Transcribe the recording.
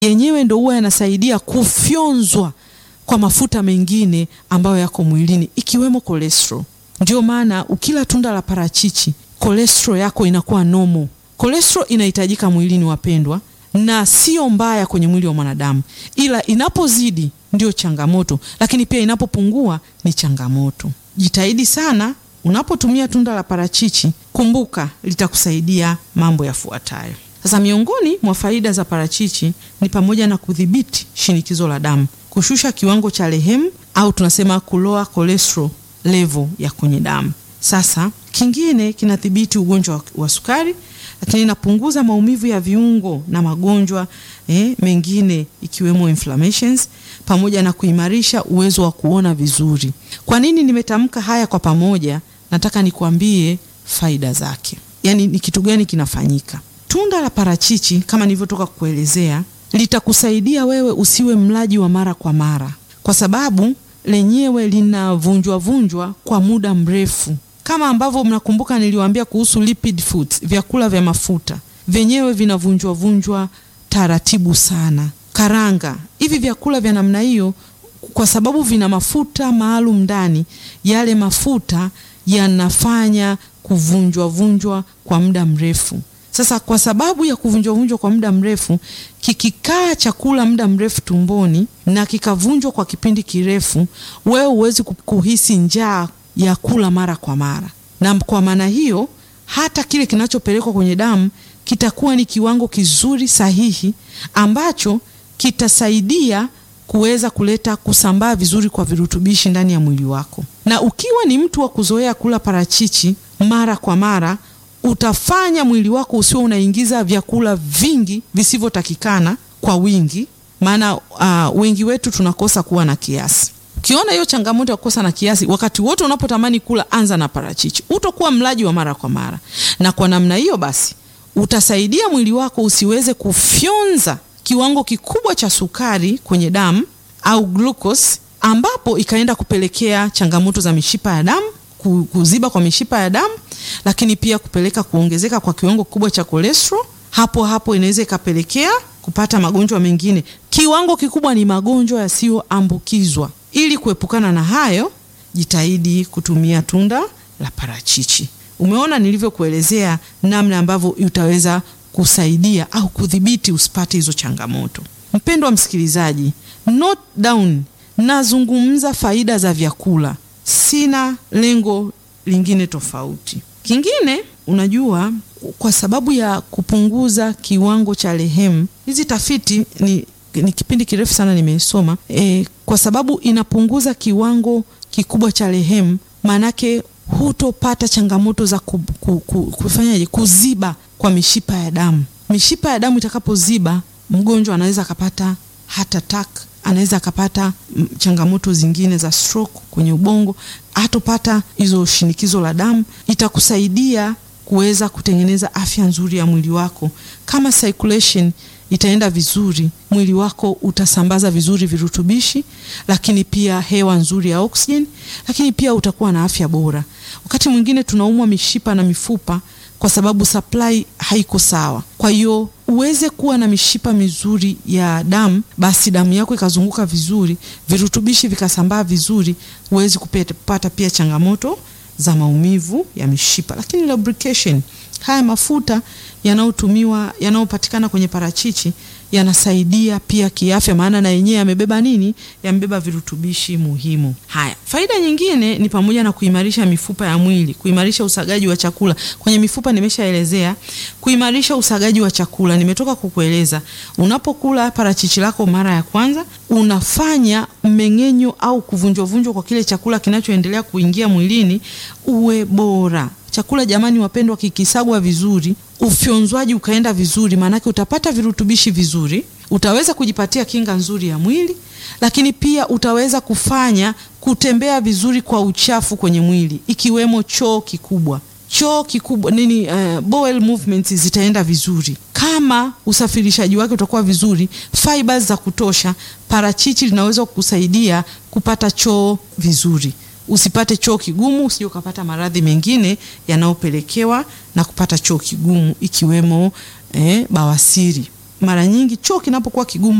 yenyewe ndo huwa yanasaidia kufyonzwa kwa mafuta mengine ambayo yako mwilini ikiwemo cholesterol. Ndio maana ukila tunda la parachichi cholesterol yako inakuwa normal. Cholesterol inahitajika mwilini, wapendwa, na sio mbaya kwenye mwili wa mwanadamu, ila inapozidi ndio changamoto, lakini pia inapopungua ni changamoto. Jitahidi sana unapotumia tunda la parachichi, kumbuka litakusaidia mambo yafuatayo. Sasa, miongoni mwa faida za parachichi ni pamoja na kudhibiti shinikizo la damu, kushusha kiwango cha lehemu au tunasema kuloa cholesterol level ya kwenye damu. Sasa kingine kinadhibiti ugonjwa wa sukari, lakini inapunguza maumivu ya viungo na magonjwa eh, mengine ikiwemo inflammations, pamoja na kuimarisha uwezo wa kuona vizuri. Kwa nini nimetamka haya kwa pamoja? Nataka nikuambie faida zake, yaani ni kitu gani kinafanyika. Tunda la parachichi kama nilivyotoka kukuelezea litakusaidia wewe usiwe mlaji wa mara kwa mara, kwa sababu lenyewe linavunjwa vunjwa kwa muda mrefu, kama ambavyo mnakumbuka niliwaambia kuhusu lipid foods, vyakula vya mafuta vyenyewe vinavunjwa vunjwa taratibu sana. Karanga, hivi vyakula vya namna hiyo, kwa sababu vina mafuta maalum ndani, yale mafuta yanafanya kuvunjwa vunjwa kwa muda mrefu. Sasa kwa sababu ya kuvunjwa vunjwa kwa muda mrefu, kikikaa chakula muda mrefu tumboni na kikavunjwa kwa kipindi kirefu, wewe huwezi kuhisi njaa ya kula mara kwa mara, na kwa maana hiyo hata kile kinachopelekwa kwenye damu kitakuwa ni kiwango kizuri sahihi ambacho kitasaidia kuweza kuleta kusambaa vizuri kwa virutubishi ndani ya mwili wako. Na ukiwa ni mtu wa kuzoea kula parachichi mara kwa mara utafanya mwili wako usiwe unaingiza vyakula vingi visivyotakikana kwa wingi, maana uh, wengi wetu tunakosa kuwa na kiasi. Ukiona hiyo changamoto ya kukosa na kiasi, wakati wote unapotamani kula, anza na parachichi. Utakuwa mlaji wa mara kwa mara, na kwa namna hiyo basi utasaidia mwili wako usiweze kufyonza kiwango kikubwa cha sukari kwenye damu au glucose, ambapo ikaenda kupelekea changamoto za mishipa ya damu kuziba kwa mishipa ya damu, lakini pia kupeleka kuongezeka kwa kiwango kikubwa cha cholesterol. Hapo hapo inaweza ikapelekea kupata magonjwa mengine. Kiwango kikubwa ni magonjwa yasiyoambukizwa. Ili kuepukana na hayo, jitahidi kutumia tunda la parachichi. Umeona nilivyokuelezea namna ambavyo utaweza kusaidia au kudhibiti usipate hizo changamoto. Mpendwa msikilizaji, note down, nazungumza faida za vyakula sina lengo lingine tofauti. Kingine, unajua, kwa sababu ya kupunguza kiwango cha lehemu, hizi tafiti ni, ni kipindi kirefu sana nimesoma e, kwa sababu inapunguza kiwango kikubwa cha lehemu, maanake hutopata changamoto za ku, ku, ku, kufanyaje kuziba kwa mishipa ya damu. Mishipa ya damu itakapoziba, mgonjwa anaweza akapata heart attack anaweza akapata changamoto zingine za stroke kwenye ubongo, hatopata hizo shinikizo la damu. Itakusaidia kuweza kutengeneza afya nzuri ya mwili wako. Kama circulation itaenda vizuri, mwili wako utasambaza vizuri virutubishi, lakini pia hewa nzuri ya oxygen, lakini pia utakuwa na afya bora. Wakati mwingine tunaumwa mishipa na mifupa kwa sababu supply haiko sawa. Kwa hiyo uweze kuwa na mishipa mizuri ya damu, basi damu yako ikazunguka vizuri, virutubishi vikasambaa vizuri, huwezi kupata pia changamoto za maumivu ya mishipa. Lakini lubrication, haya mafuta yanayotumiwa yanayopatikana kwenye parachichi yanasaidia pia kiafya, maana na yenyewe yamebeba nini? Yamebeba virutubishi muhimu. Haya, faida nyingine ni pamoja na kuimarisha mifupa ya mwili, kuimarisha usagaji wa chakula. Kwenye mifupa nimeshaelezea, kuimarisha usagaji wa chakula nimetoka kukueleza. Unapokula parachichi lako mara ya kwanza, unafanya mmeng'enyo au kuvunjwavunjwa kwa kile chakula kinachoendelea kuingia mwilini uwe bora. Chakula jamani, wapendwa, kikisagwa vizuri, ufyonzwaji ukaenda vizuri, maanake utapata virutubishi vizuri, utaweza kujipatia kinga nzuri ya mwili, lakini pia utaweza kufanya kutembea vizuri kwa uchafu kwenye mwili, ikiwemo choo kikubwa. Choo kikubwa nini, uh, bowel movements zitaenda vizuri kama usafirishaji wake utakuwa vizuri, fibers za kutosha. Parachichi linaweza kukusaidia kupata choo vizuri usipate choo kigumu, usije ukapata maradhi mengine yanayopelekewa na kupata choo kigumu ikiwemo eh, bawasiri. mara nyingi choo kinapokuwa kigumu